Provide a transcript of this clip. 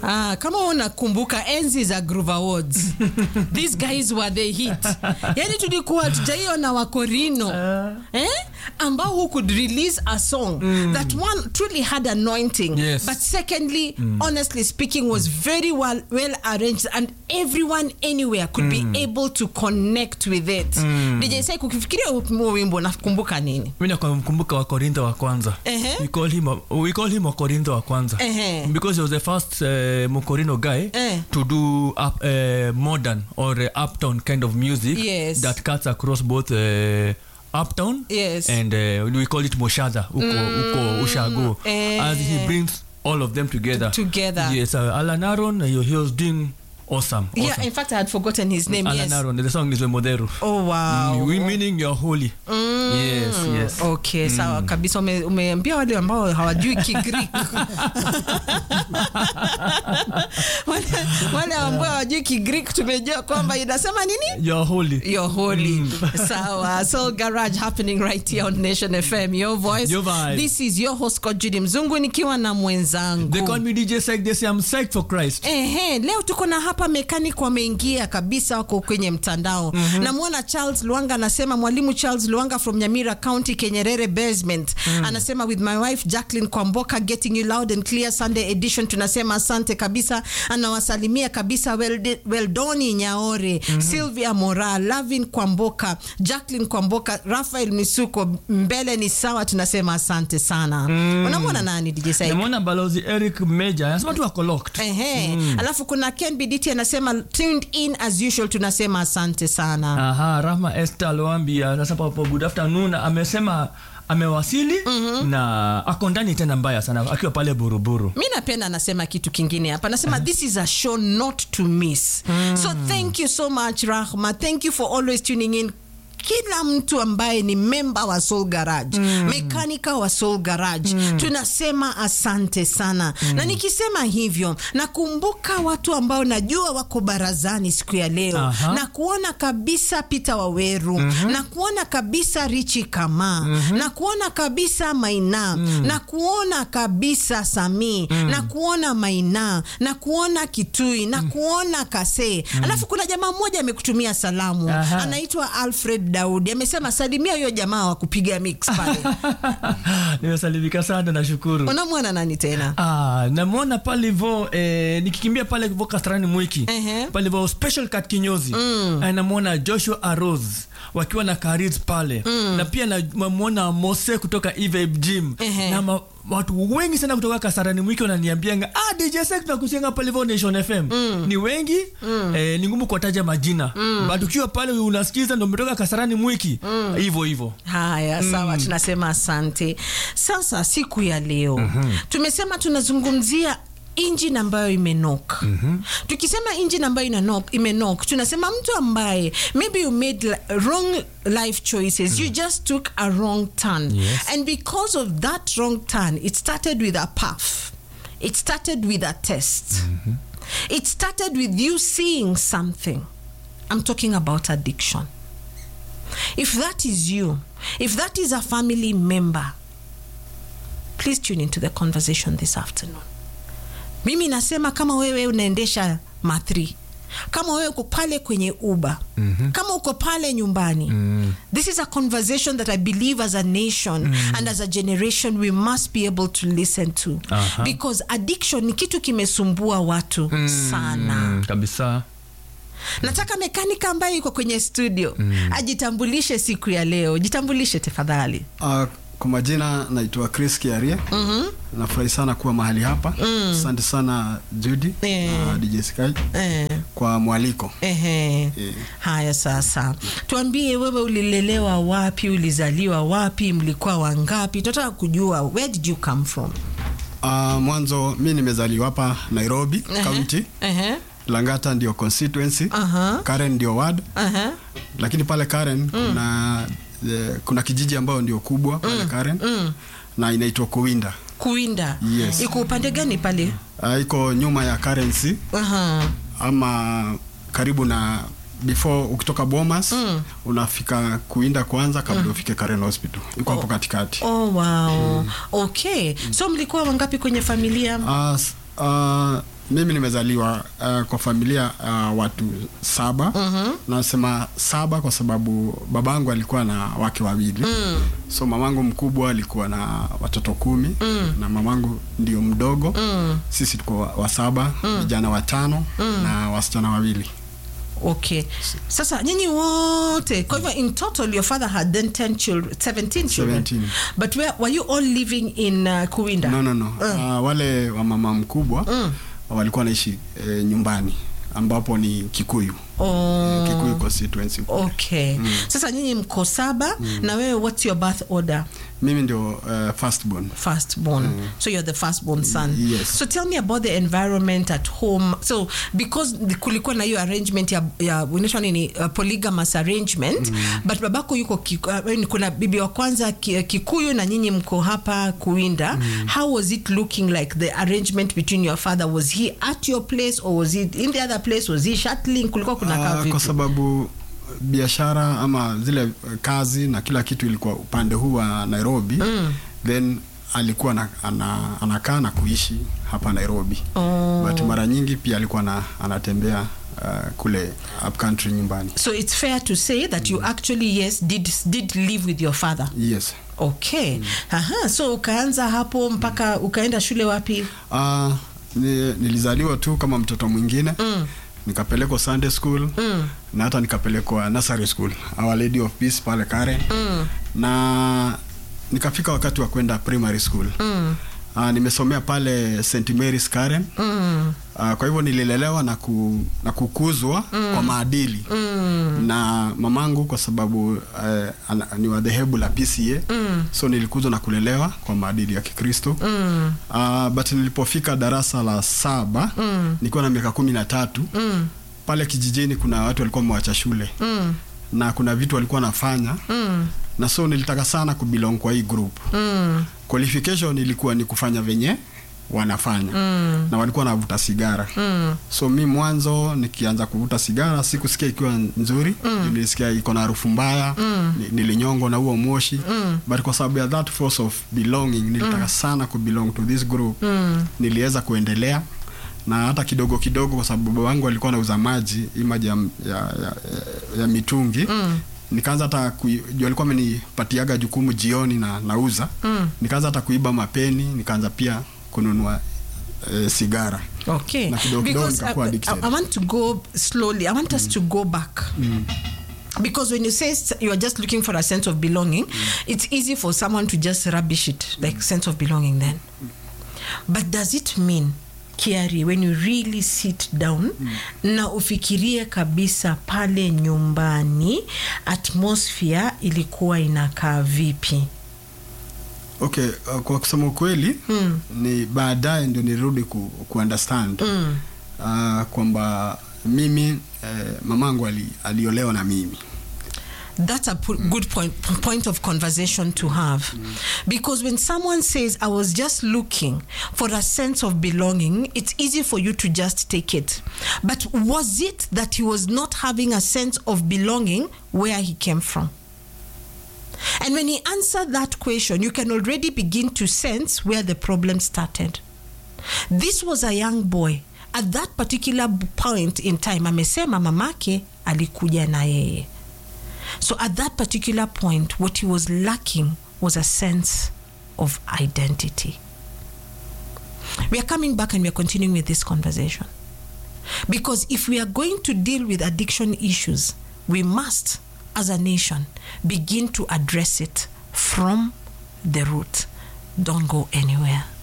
Ah, kama unakumbuka enzi za Groove Awards. These guys were the hit. Yaani tulikuwa tujaiona wakorino eh? ambao who could release a song that one truly had anointing Yes. but secondly honestly speaking was very well, well arranged and everyone anywhere could be able to connect with it. DJ Sai kukifikiria huo wimbo nakumbuka nini? mi nakumbuka wakorintho wa kwanza Ehe. we call him, we call him wakorintho wa kwanza Ehe. because he was the first uh, mokorino guy Eh. to do up, uh, modern or uh, uptown kind of music Yes. that cuts across both uh, uptown Yes. and uh, we call it moshadha uko, uko ushago Eh. as he brings all of them together Together. yes uh, alan aron uh, he was doing awesome, Yeah, awesome. in fact I had forgotten his name. alan yes. aron the song is wemodheru Oh wow. Mm, we meaning you're holy yes yes okay sawa kabisa Ume- umeambia wale ambao hawajui kigrik wale, wale ambao hawajui kigrik tumejua kwamba inasema nini you're holy You're holy. Sawa. Soul Garage happening right here on Nation FM. Your voice. Your vibe. This is your host Coach Judy Mzungu nikiwa na they call mwenzangu. me dj Psych, they say i'm psyched for christ Ehe, leo tuko na hapa mechanic wameingia kabisa wako kwenye mtandao. Namwona Charles Luanga anasema mwalimu Charles Luanga from Nyamira County Kenyerere basement. Anasema with my wife Jacqueline Kwamboka getting you loud and clear Sunday edition tunasema asante kabisa. Anawasalimia kabisa well, Weldoni Nyaore, Sylvia Mora, Lavin Kwamboka, Jacqueline Kwamboka, Rafael Misuko mbele ni sawa tunasema asante sana. Unamwona nani DJ Said? namwona balozi eric meja anasema tu wako locked Ehe. Alafu kuna Ken Biditi anasema tuned in as usual, tunasema asante sana. aha rahma este alwambi anasema po good afternoon amesema amewasili na ako ndani tena mbaya sana akiwa pale buruburu mi napenda anasema kitu kingine hapa anasema this is a show not to miss so thank you so much rahma thank you for always tuning in kila mtu ambaye ni memba wa Soul Garage mekanika wa Soul Garage tunasema asante sana na nikisema hivyo nakumbuka watu ambao najua wako barazani siku ya leo Aha. na kuona kabisa Peter Waweru na kuona kabisa Richi Kama na kuona kabisa Maina na kuona kabisa Sami na kuona Maina na kuona Kitui na kuona Kase alafu kuna jamaa mmoja amekutumia salamu Aha. anaitwa Alfred Daudi amesema salimia huyo jamaa wa kupiga mix pale nimesalimika sana nashukuru unamwona nani tena Ah, namwona pale hivo eh, nikikimbia pale hivo kasarani mwiki Ehe. pale hivo special cat kinyozi mm. namwona joshua aros wakiwa na karis pale na pia namwona mose kutoka eve gym Ehe. na ma, watu wengi sana kutoka kasarani mwiki wananiambianga ah, dj Sex tunakusianga pale hivo nation fm ni wengi eh, ni ngumu kuwataja majina but ukiwa pale unasikiza ndo umetoka kasarani mwiki hivo hivo haya sawa tunasema asante sasa siku ya leo tumesema tunazungumzia injini ambayo imenok tukisema injini ambayo inanok- imenok tunasema mtu ambaye maybe you made li- wrong life choices you just took a wrong turn Yes. and because of that wrong turn it started with a puff it started with a test it started with you seeing something i'm talking about addiction if that is you, if that is a family member, please tune into the conversation this afternoon. Mimi nasema kama wewe unaendesha mathri kama wewe uko pale kwenye uba mm-hmm. kama uko pale nyumbani mm. this is a conversation that i believe as a nation mm. and as a generation we must be able to listen to Aha. because addiction ni kitu kimesumbua watu sana mm, kabisa nataka mekanika ambaye yuko kwenye studio ajitambulishe siku ya leo jitambulishe tafadhali Uh, kwa majina naitwa Chris Kiarie. mm Nafurahi sana kuwa mahali hapa. Asante sana Judy Eh. na DJ Sky eh, kwa mwaliko. ehe. Eh. haya sasa tuambie wewe ulilelewa wapi ulizaliwa wapi mlikuwa wangapi tunataka kujua where did you come from Uh, mwanzo mi nimezaliwa hapa Nairobi Ehe, County. ehe, Langata ndio constituency. Aha. Karen ndio ward. ehe. Lakini pale Karen kuna eh, kuna kijiji ambayo ndio kubwa pale Karen na inaitwa Kuwinda. kuinda Yes. iko upande gani pale Uh, iko nyuma ya currency Aha. ama karibu na before ukitoka Bomas mm. unafika kuinda kwanza kabla ufike Karen Hospital iko hapo katikati oh wow okay so mlikuwa wangapi kwenye familia Ah, s- Uh, mimi nimezaliwa uh, kwa familia uh, watu saba mm-hmm. nasema saba kwa sababu babangu alikuwa na wake wawili mm. so mamangu mkubwa alikuwa na watoto kumi mm. na mamangu ndio mdogo mm. sisi tuko wa, wa saba vijana watano mm. na wasichana wawili okay sasa nyinyi wote kwa hivyo in total your father had then 10 children 17 children 17. but where, were you all living in uh, kuwinda no, no, no. Uh, wale wa mama mkubwa mm. walikuwa wanaishi eh, nyumbani ambapo ni kikuyu oh. kikuyu constituency okay sasa nyinyi mko saba na wewe what's your birth order mimi ndio uh, firstborn firstborn so you're the firstborn son Yes. so tell me about the environment at home so because the- kulikuwa na hiyo arrangement ya, ya unaitwa nini uh, polygamous arrangement but babako yuko kiku, uh, yaani kuna bibi wa kwanza ki, kikuyu na nyinyi mko hapa kuinda how was it looking like the arrangement between your father was he at your place or was he in the other place was he shuttling kulikuwa kuna kaa Ah, vipi kwa sababu biashara ama zile eh, kazi na kila kitu ilikuwa upande huu wa nairobi mm. then alikuwa na, ana, anakaa na kuishi hapa nairobi Oh. but mara nyingi pia alikuwa na, anatembea uh, kule up country nyumbani so it's fair to say that you actually yes did did live with your father yes okay aha so ukaanza hapo mpaka ukaenda shule wapi uh, ni, nilizaliwa tu kama mtoto mwingine mm. nikapelekwa sunday school mm. na hata nikapelekwa nursery school our lady of peace pale karen mm. na nikafika wakati wa kwenda primary school mm. Uh, nimesomea pale st marys karen mm. uh, kwa hivyo nililelewa na, ku, na kukuzwa mm. kwa maadili mm. na mamangu kwa sababu uh, ana, ni wa dhehebu la pca mm. so nilikuzwa na kulelewa kwa maadili ya kikristo mm. uh, but nilipofika darasa la saba mm. nikiwa na miaka kumi na tatu mm. pale kijijini kuna watu walikuwa wamewacha shule mm. na kuna vitu walikuwa wanafanya mm. na so nilitaka sana kubilong kwa hii group mm. qualification ilikuwa ni kufanya venye wanafanya mm. na walikuwa wanavuta sigara mm. so mi mwanzo nikianza kuvuta sigara sikusikia ikiwa nzuri mm. nilisikia iko na harufu mbaya mm. nilinyongwa na huo moshi mm. but kwa sababu ya that force of belonging nilitaka mm. sana kubelong to this group mm. niliweza kuendelea na hata kidogo kidogo kwa sababu baba wangu alikuwa anauza maji hii maji ya, ya, ya, ya, ya mitungi mm nikaanza hata kui- juu alikuwa amenipatiaga jukumu jioni na nauza mm. nikaanza hata kuiba mapeni nikaanza pia kununua e, sigara okay Na kidogo kidogo because I, nikakuwa I, addicted. I want to go slowly i want us to go back because when you say s- you are just looking for a sense of belonging it's easy for someone to just rubbish it like sense of belonging then but does it mean kiari when you really sit down na ufikirie kabisa pale nyumbani atmosphere ilikuwa inakaa vipi okay uh, kwa kusema ukweli mm. ni baadaye ndio nirudi ku, ku understand mm. uh, kwamba mimi eh, mamangu ali, aliolewa na mimi that's a pu- good point point of conversation to have because when someone says i was just looking for a sense of belonging it's easy for you to just take it but was it that he was not having a sense of belonging where he came from and when he answered that question you can already begin to sense where the problem started this was a young boy at that particular b- point in time amesema mamake alikuja na yeye so at that particular point, what he was lacking was a sense of identity. We are coming back and we are continuing with this conversation. Because if we are going to deal with addiction issues, we must, as a nation, begin to address it from the root. Don't go anywhere.